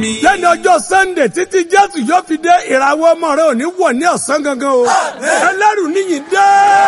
lẹ́ni ọjọ́ sunday títí jésù yóò fi dé ìràwọ̀ ọmọ rẹ ò ní wọ̀ ní ọ̀sán gangan o ẹlẹ́rù níyìn dé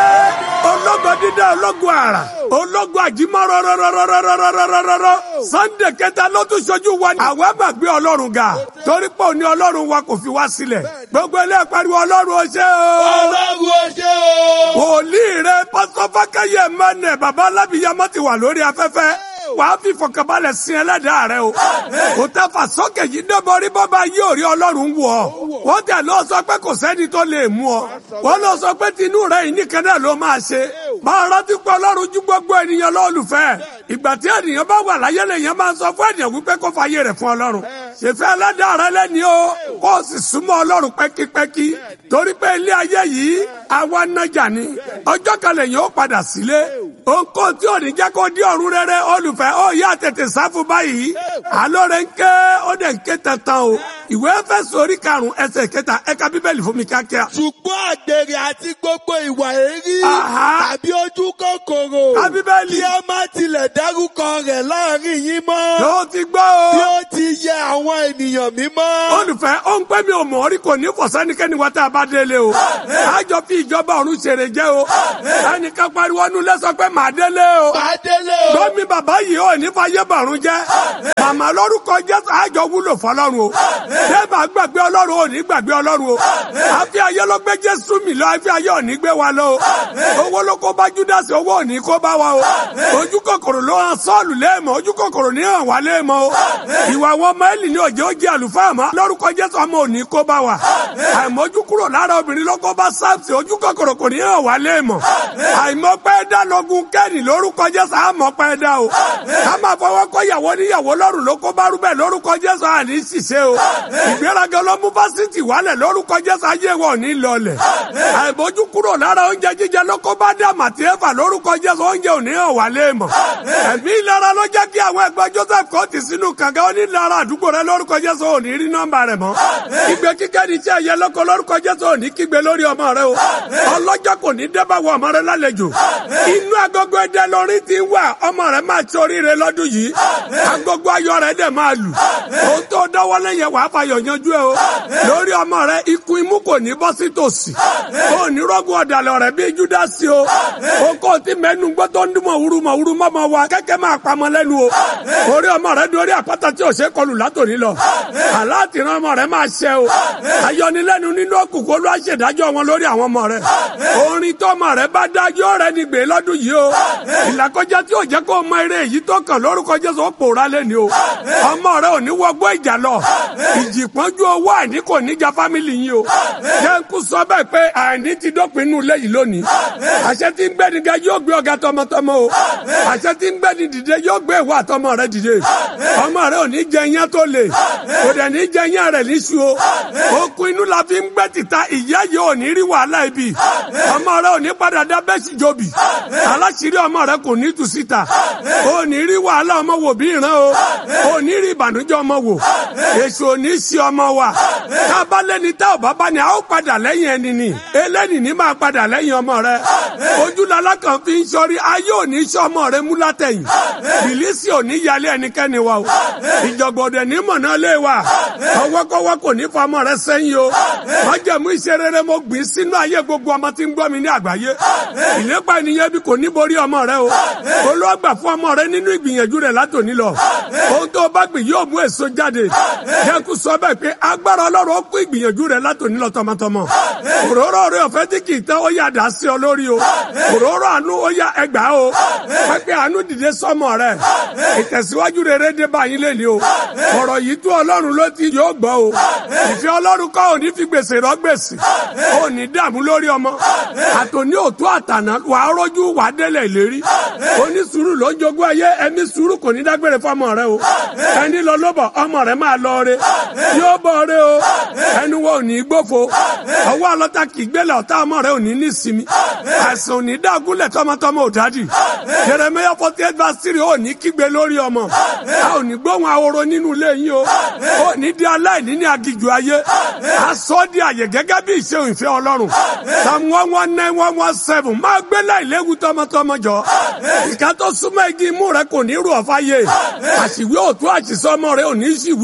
ológo dídá ológo àrà ológo àjímọ́ rọ́rọ́rọ́rọ́rọ́rọ́rọ́rọ́ sunday kẹta ló tún ṣojú wa ní. àwa gbàgbé ọlọ́run ga torí pé òní ọlọ́run wa kò fi wá sílẹ̀ gbogbo ilé pariwo ọlọ́run ó ṣe o. ọlọ́run ó ṣe o. wòlíì rẹ pásítọ̀ fákẹ́yẹ mẹ́nẹ̀ bàbá alábìyamọ́ ti wà lórí afẹ́fẹ́ wàá fi fọkànbalẹ̀ sin ẹlẹ́dàá rẹ o. kò tẹ́ fà sókè yìí débọrí bọ́ba yóò rí ọlọ́run wù ọ́. wọ́n tẹ̀ lọ sọ pé kò sẹ́ni tó lè mú ọ. wọ́n lọ sọ pé tinú rẹ yìí nìkan náà ló máa ṣe. máa rántí pé ọlọ́run ju gbogbo ènìyàn lọ́ọ̀lùfẹ́. ìgbà tí ènìyàn bá wà láyé lèèyàn máa sọ fún ènìyàn wípé kó fàyè rẹ̀ fún ọlọ́run. ṣèfẹ́ ẹlẹ́dàá rẹ lẹ́ni o kó o sì súnmọ́ ọlọ́run pẹ́kípẹ́kí. torí pé ilé ayé yìí àwa nájà ni ọjọ́ kan lèyìn ó padà sílé ohunkóhun tí ò ní jẹ́ kó di ọ̀run rere olùfẹ́ ó yá tètè sáfù báyìí alóore ń ké ó dẹ̀ ń ké tantan o ìwé Éfésù orí karùn-ún ẹsẹ̀ kẹta ẹ̀ka bíbélì fún mi kíákíá. ṣùgbọ́n àgbèrè àti gbogbo ìwà èrí Àhá. tàbí ojú kòkòrò Ká Bíbélì. kí ẹ má tilẹ̀ dárúkọ rẹ̀ láàrin yín mọ́ ló ti gbọ́ bí o. ó ti yẹ àwọn ènìyàn mímọ́. olùfẹ́ ó ń pẹ́ mi ò mọ̀ orí kò ní fọ̀sẹ́nikẹ́ni wá tá a bá délé o. àjọ fi ìjọba ọ̀run ṣèrè jẹ́ o. ẹnìkan pariwo nu lẹ́sọ pé màá délé o. Bàdélé o. Gbọ́mi bàbá yìí ò ní fàyè bàrún jẹ́. Màmá lórúkọ Jésù àjọ wúlò fọlọ́run o. Bẹ́ẹ̀ma gbàgbé ọlọ́run ò ní gbàgbé ọlọ́run o. Àfi ayé ló gbé Jésù mi lọ, àfi ayé ò ní gbé wa lọ o. Owó ló kó bá Júdásì, owó ò ní kó bá wa o. Ojú kòkòrò ló hàn Sọ́ọ̀lù léèmọ̀, ojú kòkòrò ní hàn wá léèmọ̀ o. Ìwà àwọn ọmọ Élì ní òjò jẹ́ àlùfáà mọ́. Lórúkọ Jésù ọmọ ò ní kó bá wa. Àìmọ́jú kúrò lára obìnrin ló kó bá Sáàpùsì, ojú kòkòrò kò ní hàn wá léèmọ̀. Àìmọ́pẹ́ dá lọ́gùn kẹ́rì lórúkọ Jésù àmọ́pẹ́ dá o. Ká máa fọwọ́ kọ́ ìyàwó níyàwó lọ́rùn ló kó bá rúbẹ̀ lórúkọ Jésù àní ṣìṣe o. Ìgbéraga ló mú fásitì wálẹ̀ lórúkọ Jésù ayé wọn ò ní lọlẹ̀. Àìbójú kúrò lára oúnjẹ jíjẹ ló kó bá dá màtí ẹ̀fà lórúkọ Jésù oúnjẹ ò ní hàn wá léèmọ̀. Ẹ̀mí ìlara ló jẹ́ kí àwọn ẹgbẹ́ Joseph kò tì sínú kànga onílara àdúgbò rẹ lórúkọ Jésù ò ní rí nọ́mbà rẹ̀ mọ́. Ìgbé kíkẹ́ ní iṣẹ́ ẹ̀yẹ lọ́kọ lórúkọ Jésù ò ní kígbe lórí ọmọ rẹ o. Ọlọ́jọ́ kò ní dẹ́bà wọ ọmọ rẹ lálejò. Inú agogo ẹdẹ lórí ti wà ọmọ rẹ máa ti oríire lọ́dún yìí. Agogo ayọ̀ rẹ dẹ̀ máa lù. Ohun tó dọ́wọ́ lẹ́yìn wàá fàyọ̀ yanjú ẹ o. Lórí ọmọ rẹ ikú imú kò ní bọ́ sí tòsí. O ní rọ́gùn ọ̀dàlẹ̀ rẹ bí Júdásì o. O kò tí mẹ́nu gbọ́ tó ń dún mọ̀ wúru mọ̀ wúru mọ́mọ́ wa kẹ́kẹ́ máa pamọ́ lẹ́nu o. Orí ọmọ rẹ dorí àpáta tí ò ṣe kọlù látòní lọ. Àláàtì ran ọmọ rẹ máa ṣẹ o. Ayọnilẹ́nu nínú òkùnkùn ló á ṣèdájọ́ wọn lórí àwọn ọmọ rẹ. Orin tó ọmọ rẹ bá dájọ́ rẹ ní gbé lọ́dún yìí o. Ìlàkọjá tí ò jẹ́ kó mọ eré èyí tó kàn lórúkọ Jésù ó pòórá lẹ́ni o. Ọmọ rẹ ò ní wọgbọ́ ìjà lọ. Ìjì pọ́njú owó àìní kò ní ja fámìlì yín o. Jẹ́ńkú sọ bẹ́ẹ̀ pé àìní ti dópin inú ilé yìí lónìí. Àṣẹ tí ń gbẹ́ni ga yóò gbé ọ̀gá tọmọtọmọ o. Àṣẹ tí ń gbẹ́ni dìde yóò gbé ìwà àtọmọ rẹ dìde. Ọmọ rẹ ò ní jẹ iyán tó le. Kò dẹ̀ ní jẹ iyán rẹ̀ níṣu o. Okun inú la fi ń gbẹ́ tìta ìyá yìí ò ní rí wàhálà ibi. Ọmọ rẹ ò ní padà dá bẹ́sì jobi. Aláṣírí ọmọ rẹ kò ní tù síta. Ò ní rí wàhálà ọmọ wò bí ìran o. Ò ní rí ìbànújẹ́ ọmọ wò. Èṣù ò ní sí ọmọ wa. Tá a bá lẹ́ni tá ò bá bá ní a ó padà lẹ́yìn ẹni ni. Eléni ní máa padà lẹ́yìn ọmọ rẹ. Ojúlala kan fi ń sọrí ayé ò ní sọ ọmọ rẹ mú látẹ̀yìn. Bìlísì ò ní yálé ẹnikẹ́ni wa o. Ìjọ̀gbọ̀dẹ̀ ní mọ̀nà lé wa. Ọwọ́kọ́wọ́ kò ní fọmọ rẹ sẹ́yìn o. Májẹ̀mú iṣẹ́ rere mo gbìn sínú ayé gbogbo ọmọ tí ń gbọ́ mi ní àgbáyé. Ìlépa ènìyàn bí kò ní borí ọmọ rẹ o. Olúwàgbà fún ọmọ rẹ nínú ìgbìyànjú rẹ látòní lọ. Ohun tó bá gbìn yóò mú èso jáde. Jẹ́kú sọ bẹ́ẹ̀ pé agbára Ọlọ́run ó kú ìgbìyànjú rẹ látòní lọ tọmọtọmọ. Òróró rẹ ọ̀fẹ́ tí kì í tán ó yà dá sí ọ lórí o. Òróró àánú ó yà ẹgbàá o. Pẹ́pẹ́ àánú dìde sọ́mọ rẹ. Ìtẹ̀síwájú rere dé báyìí lẹ́ni o. Ọ̀rọ̀ yìí tó Ọlọ́run ló ti yóò gbọ́ o. Ìfẹ́ Ọlọ́run kọ́ òní fi gbèsè rọ gbèsè. Òní dààmú lórí ọmọ. Àtòní òtún àtàná wà á rọ́jú wà á délẹ̀ ìlérí. Oní sùúrù ló ń jogún ayé ẹ̀mí sùúrù kò ní dágbére fọmọ rẹ o. Ẹni lọ lóbọ̀ ọmọ rẹ máa lọ re. Yóò bọ̀ re o. Ẹnu wo ò ní gbófo. Ọwọ́ ọlọ́ta kì í gbélé ọ̀tá ọmọ rẹ ò ní ní sinmi. Àìsàn ò ní dágúnlẹ̀ tọmọtọmọ ò dádì. Jeremiah forty eight verse three ò ní kígbe lórí ọmọ. A ò ní gbóhùn ahoro nínú ilé yín o. Ò ní di aláìní ní agijù ayé. A sọ di àyè gẹ́gẹ́ bí ìṣe ìfẹ́ Ọlọ́run. Psalm one one nine one one seven máa gbé láìléwu tọmọtọmọ jọ. Ìka tó súnmọ́ igi imú rẹ kò ní rú ọ̀fà yé. Àṣìwé òtún àṣìṣọ́ ọmọ rẹ ò ní ṣìwé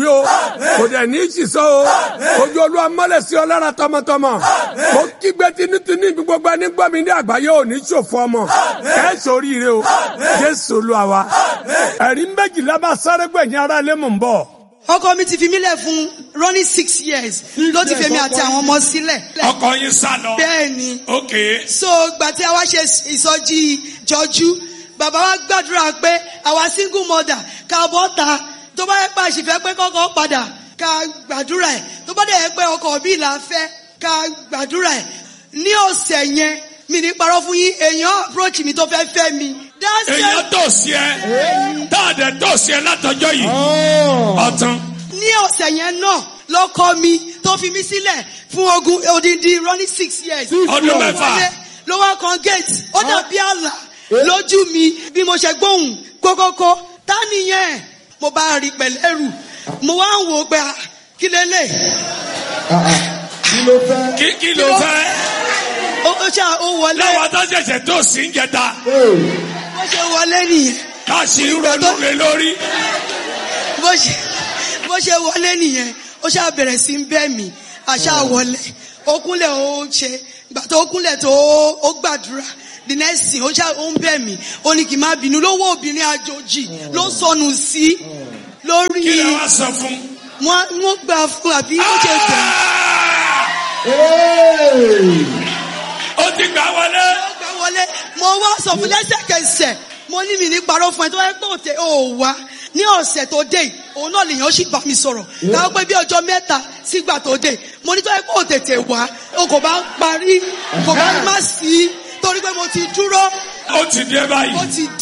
o kò dẹ̀ ní í ṣìṣọ́ o ojú olúwa mọ́lẹ̀ sí ọ lára tọmọtọmọ mo kígbe tinútinú ibi gbogbo ẹni gbọ́ mi ní àgbáyé ò ní ṣòfò ọmọ ẹ ṣoríire o jésù olúwa wa ẹ̀rí méjìlá bá sáré gbẹ̀yìn ara ilé mò ń bọ̀ ọkọ mi ti fi mí lẹ̀ fún running six years ló ti fèmi àti àwọn ọmọ sílẹ̀. ọkọ yín sá lọ. bẹ́ẹ̀ ni ok so gbà tí a wá ṣe ìsọjí jọjú bàbá wa gbàdúrà pé àwa single mother ká bọ́ ta tó bá yẹ pé àṣìfẹ́ pé kọ́kọ́ padà ká gbàdúrà ẹ̀ tó bá dẹ̀ yẹ pé ọkọ̀ bí là fẹ́ ká gbàdúrà ẹ̀ ní ọ̀sẹ̀ yẹn mi ní parọ́ fún yín èèyàn approach mi tó fẹ́ fẹ́ mi. That's èèyàn it. tó sí ẹ dáadẹ tó sí ẹ látọjọ́ yìí ọtán ní ọ̀sẹ̀ yẹn náà lọ́kọ mi tó fi mí sílẹ̀ fún ogun odindi running six years. Ọdún Ló mẹ́fà. wọlé, ló wá kan gate ó dàbí àlà lójú mi bí mo ṣe gbóhùn kókókó tá nìyẹn mo bá rí pẹ̀lẹ́rù mo wá ń wò ó pé ah, kí lélẹ̀ kí ló fẹ́. kí kí ló fẹ́ ó ó ṣá ó wọlé lẹ́wọ̀n tó ṣẹ̀ṣẹ̀ tó sí ń jẹta bó ṣe wọlé nìyẹn ká sì ń ronú lé lórí. bó ṣe bó ṣe wọlé nìyẹn ó ṣá bẹ̀rẹ̀ sí ń bẹ́ mi àṣà wọlé ó kúnlẹ̀ ó ṣe ìgbà tó kúnlẹ̀ tó ó gbàdúrà the next thing ó ṣá ó ń bẹ̀ mí ó ní kí n má bínú lówó obìnrin àjòjì ló sọnù sí lórí kí lè wá sọ fún. wọn wọn gbà fún àbí ó ṣe gbà ó ti gbà wọlé. ó gbà wọlé mo wá sọ fún lẹ́sẹ̀kẹsẹ̀ mo ní mi ní parọ́ fún ẹ tó wáyé pé òtẹ ò wá ní ọ̀sẹ̀ tó dé yìí, òun náà lèèyàn sì bá mi sọ̀rọ̀ káwọn pé bí ọjọ́ mẹ́ta sígbà tó dé mo ní tó wáyé pé òtètè wá o kò bá parí kò bá má sí torí pé mo ti dúró ó ti dé báyìí. mo ti